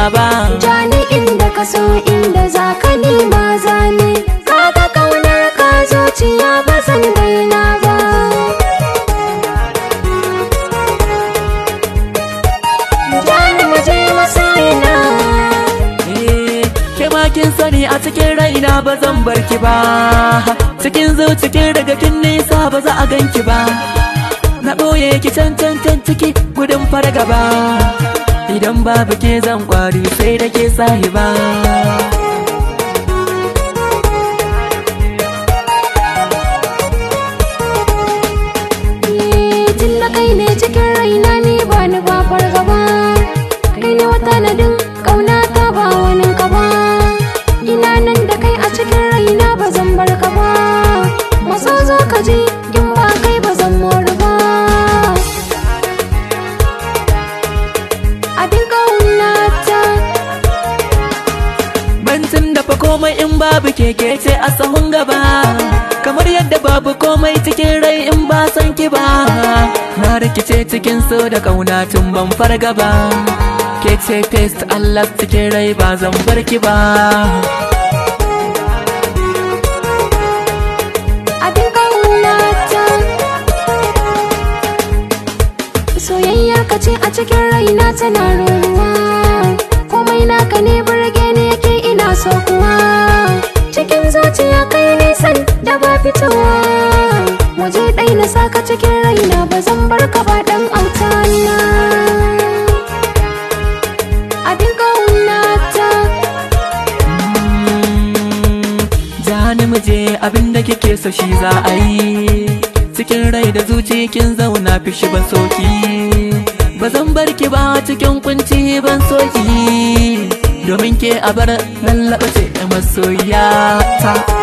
ba Jani inda ka so inda za ka nema zane Kaga kaunar ka zuciya ba zan daina ba Jani mu je masoyina Eh, ke ma kin sani a cikin raina ba zan bar ki ba cikin zucikin daga kin nisa ba za a ganki ba na ɓoye ki can can can ciki gudun fargaba idan babu ke zan kwari sai da ke sahiba tun da kai ne cikin raina ni ba ni ba fargaba kai ne wata nadin kauna ta ba wani ka ba ina nan da kai a cikin raina ba zan bar ka ba maso zo ka ji in ba kai ba zan mori ba abin kauna ta Bantin dafa komai in babu keke ce a sahun gaba Kamar yadda babu komai cikin rai in ba san ki ba Na rikice cikin so da kauna tun ban farga ba Ke ce taste Allah cikin rai ba zan bar ki ba abin kauna ta soyayyar ka ce a cikin raina tana ruruwa komai naka ne burge ne yake ina so kuwa cikin zuciya kai nisan da ba fitowa waje ɗai na saka cikin raina ba zan bar ka ba ɗan autana abin kauna ta Jani mu je abin da kike so shi za a yi Cikin rai da zuci kin zauna fishi ban soki Ba zan bar ki ba cikin kunci ban soki Domin ke a bar lallaɓa ce masoyata